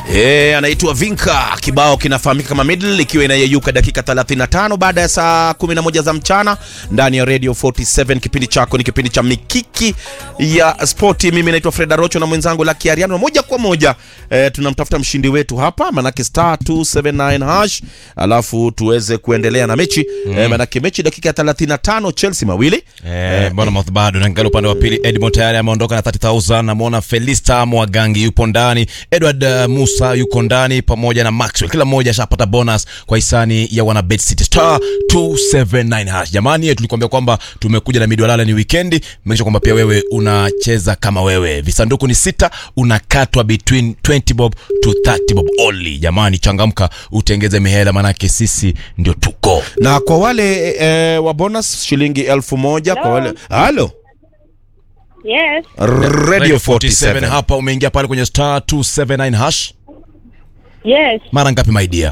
E, anaitwa Vinka. Kibao kinafahamika kama Middle, ikiwa inayeyuka dakika 35 baada ya saa 11 za mchana ndani ya Radio 47. Kipindi chako ni kipindi cha mikiki ya spoti. Mimi naitwa Freda Rocho na mwenzangu Lucky Ariano, moja kwa moja e, tunamtafuta mshindi wetu hapa, manake star 279 hash, alafu tuweze kuendelea na mechi mm. E, manake mechi dakika ya 35, Chelsea mawili Eh, Bournemouth bado naangalia upande wa pili. Edmond tayari ameondoka na 30000. Namwona Felista Mwagangi yupo ndani, Edward uh, Musa yuko ndani pamoja na Maxwell. Kila mmoja ashapata bonus kwa hisani ya wana Bet City star 279 hash. Jamani, tulikwambia kwamba tumekuja na midwalala ni weekendi. Make sure kwamba pia wewe unacheza kama wewe. Visanduku ni sita, unakatwa between 20 bob to 30 bob only. Jamani, changamka utengeze mihela, manake sisi ndio tuko na kwa wale e, wa bonus shilingi elfu moja kwa wale halo Yes. Radio 47 hapa umeingia pale kwenye star 279 hash Yes. mara ngapi my dear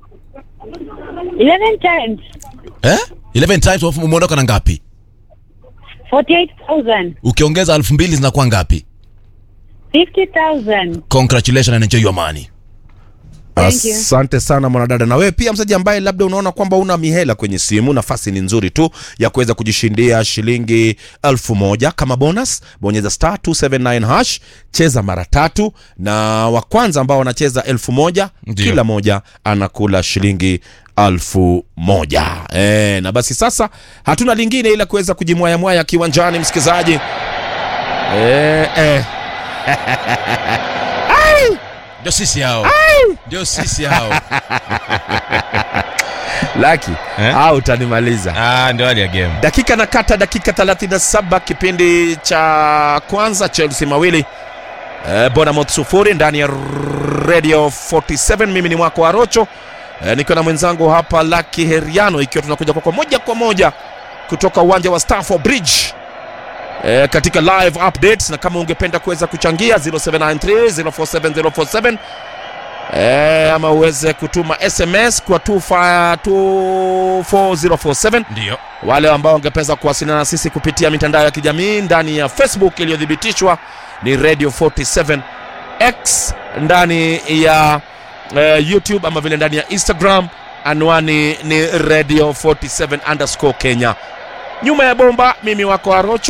11 times. eh 11 times alafu umeondoka na ngapi 48,000. ukiongeza elfu mbili zinakuwa ngapi 50,000. congratulations and enjoy your money Thank you. Asante sana mwanadada. Na wewe pia msaji ambaye labda unaona kwamba una mihela kwenye simu, nafasi ni nzuri tu ya kuweza kujishindia shilingi elfu moja kama bonus. Bonyeza star 279 hash, cheza mara tatu, na wa kwanza ambao wanacheza elfu moja Ndiyo. kila moja anakula shilingi elfu moja. E, na basi sasa hatuna lingine ila kuweza kujimwayamwaya kiwanjani, msikilizaji e, e. ndio sisi hao ndio sisi hao Laki Eh? au utanimaliza ah ndio hali ya game dakika na kata dakika 37 kipindi cha kwanza chelsea mawili eh, bonamouth sufuri ndani ya radio 47 mimi ni mwako arocho eh, nikiwa na mwenzangu hapa laki heriano ikiwa tunakuja kwako moja kwa moja kutoka uwanja wa Stamford bridge eh, katika live updates na kama ungependa kuweza kuchangia 0793 047047 eh, ama uweze kutuma sms kwa 25 24047 ndio wale ambao wangepeza kuwasiliana na sisi kupitia mitandao ya kijamii ndani ya facebook iliyothibitishwa ni radio 47 x ndani ya uh, youtube ama vile ndani ya instagram anwani ni radio 47 underscore kenya nyuma ya bomba mimi wako arocho